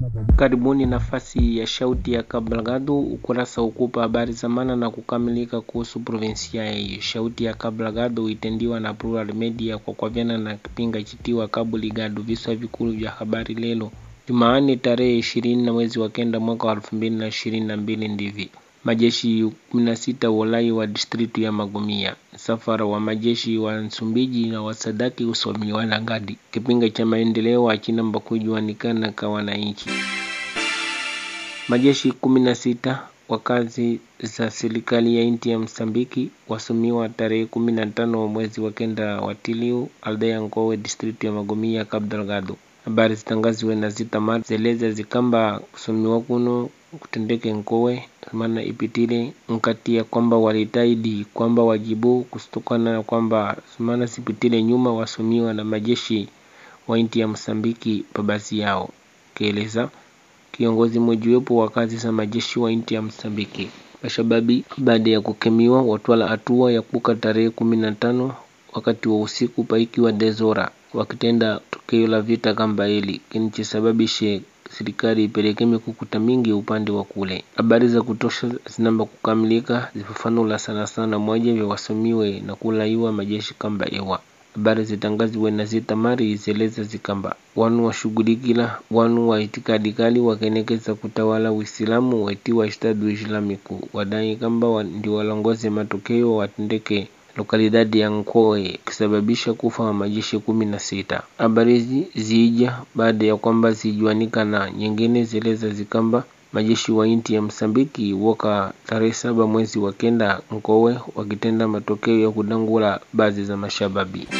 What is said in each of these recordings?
Karibuni nafasi ya shauti ya Kablagado, ukurasa ukupa habari za maana na kukamilika kuhusu provinsia hiyo. Shauti ya Kablagado itendiwa na Plural Media kwa kwavyana na kipinga chitiwa Cabo Ligado. Viswa vikulu vya habari lelo Jumaani tarehe ishirini na mwezi wa kenda mwaka wa elfu mbili na ishirini na mbili ndivi majeshi kumi na sita walai wa distritu ya Magomia. Msafara wa majeshi wa Msumbiji na wasadaki usomiwa na ngadi. Kipinga cha maendeleo achinamba kujuanikana kwa wananchi. Majeshi kumi na sita wa kazi za serikali ya inti ya Msambiki wasomiwa tarehe kumi na tano mwezi wa kenda wa Tiliu aldea Ngowe distritu ya Magomia Cabo Delgado. Habari zitangaziwe na zitamar zeleza zikamba kusomiwa kuno kutendeke Nkowe maana ipitile nkati ya kwamba walitaidi kwamba wajibu kutokana na kwamba maana sipitile nyuma wasomiwa na majeshi wa inti ya Msambiki pabasi yao kieleza kiongozi mojiwepo wa kazi za majeshi wa inti ya Msambiki mashababi baada ya kukemiwa watwala hatua ya kuka tarehe kumi na tano wakati wa usiku paikiwa dezora wakitenda tukio la vita kamba hili kinichisababishe serikali ipeleke mikukuta mingi upande wa kule. Habari za kutosha zinamba kukamilika zifafanula sana sana moja vya wasomiwe na kulaiwa majeshi kamba ewa habari zitangaziwe na zitamari zeleza zikamba wanu washughulikila wanu wa itikadi kali wakenekeza kutawala Uislamu waitiwa Estado Islamiku wadai kamba wa, ndi walongoze matokeo watendeke lokalidadi ya Nkoe kisababisha kufa wa majeshi kumi na sita. Habari hizi ziija baada ya kwamba zijuanika na nyingine zeleza zikamba majeshi wa inti ya Msambiki woka tarehe saba mwezi wa kenda Nkowe wakitenda matokeo ya kudangula baadhi za mashababi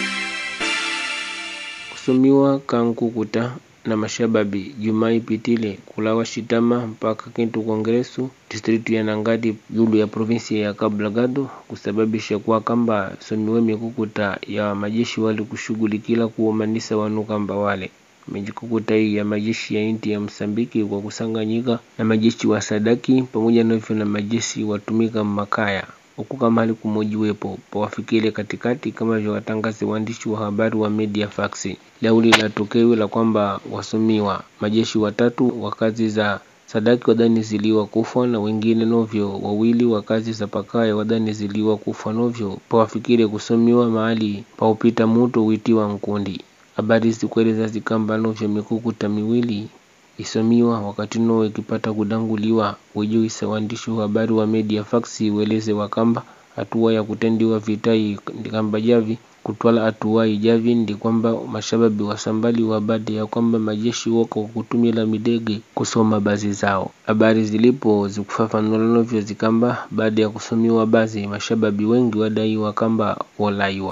kusomiwa kankukuta na mashababi Jumaa ipitile kulawa shitama mpaka Kintu Kongresu distritu ya Nangati yulu ya provinsi ya Cabo Delgado kusababisha kwa kamba somiwe mikukuta ya majeshi wali kushughulikila kuomanisa wanu kamba wale mijikukuta hii ya majeshi ya inti ya Msambiki kwa kusanganyika na majeshi wa Sadaki pamoja na hivyo na majeshi watumika Makaya huku kama hali kumojiwepo pawafikile katikati kama vya watangazi waandishi wa habari wa media fax lauli la tokeo la kwamba wasomiwa majeshi watatu wa kazi za Sadaki wadani ziliwa kufa na wengine novyo wawili wa kazi za Pakaya wadani ziliwa kufa novyo pawafikile kusomiwa mahali paupita muto witiwa Nkundi. Habari zikueleza zikamba novyo mikukuta miwili isomiwa wakati no ikipata kudanguliwa wejuisa waandishi wa habari wa media fax weleze wakamba hatua ya kutendiwa vitai ndikamba javi kutwala hatua ijavi ndi kwamba mashababi wasambali wa baada ya kwamba majeshi woko kutumila midege kusoma bazi zao. Habari zilipo zikufafanula novyo zikamba baada ya kusomiwa bazi mashababi wengi wadaiwa kamba wolaiwa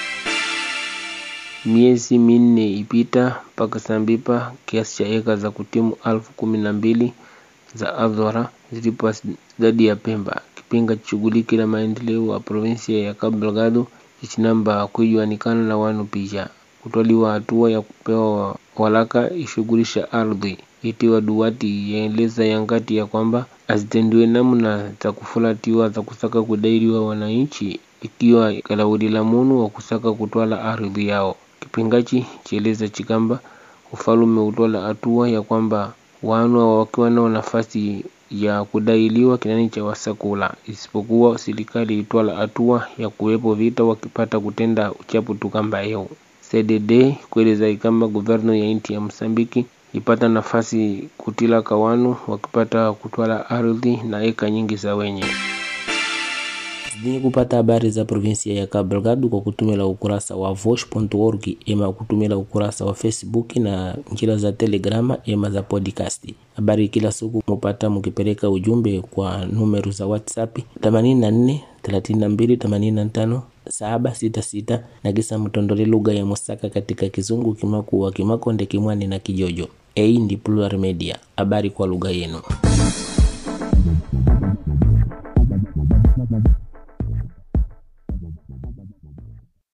miezi minne ipita mpaka Sambipa kiasi cha eka za kutimu alfu kumi na mbili za Azora zilipo idadi ya Pemba. Kipinga chishughuliki la maendeleo wa provinsia ya Cabo Delgado chichinamba kuijuanikana na wanu pisha kutwaliwa hatua ya kupewa walaka ishughulisha ardhi itiwa duwati yaeleza yangati ya kwamba azitendiwe namna za kufulatiwa za kusaka kudairiwa wananchi ikiwa kalaudi la munu wa kusaka kutwala ardhi yao kipingachi chieleza chikamba ufalume utwala hatua ya kwamba wanu wakiwa nao nafasi ya kudailiwa kinani cha wasakula isipokuwa serikali itwala hatua ya kuwepo vita wakipata kutenda uchapu tukamba yeo CDD kueleza ikamba guverno ya inti ya Msambiki ipata nafasi kutila kawanu wakipata kutwala ardhi na eka nyingi za wenye zidini kupata habari za provinsia ya Cabo Delgado kwa kutumila ukurasa wa vosh.org ema kutumila ukurasa wa Facebook na njira za Telegrama ema za podcast. Habari kila siku mupata mukipeleka ujumbe kwa numeru za WhatsApp 84 32 85 766 na kisa mtondole lugha ya Musaka katika Kizungu, Kimakuwa, Kimakonde, Kimwani na Kijojo. Hii ndi Plural Media, habari kwa lugha yenu.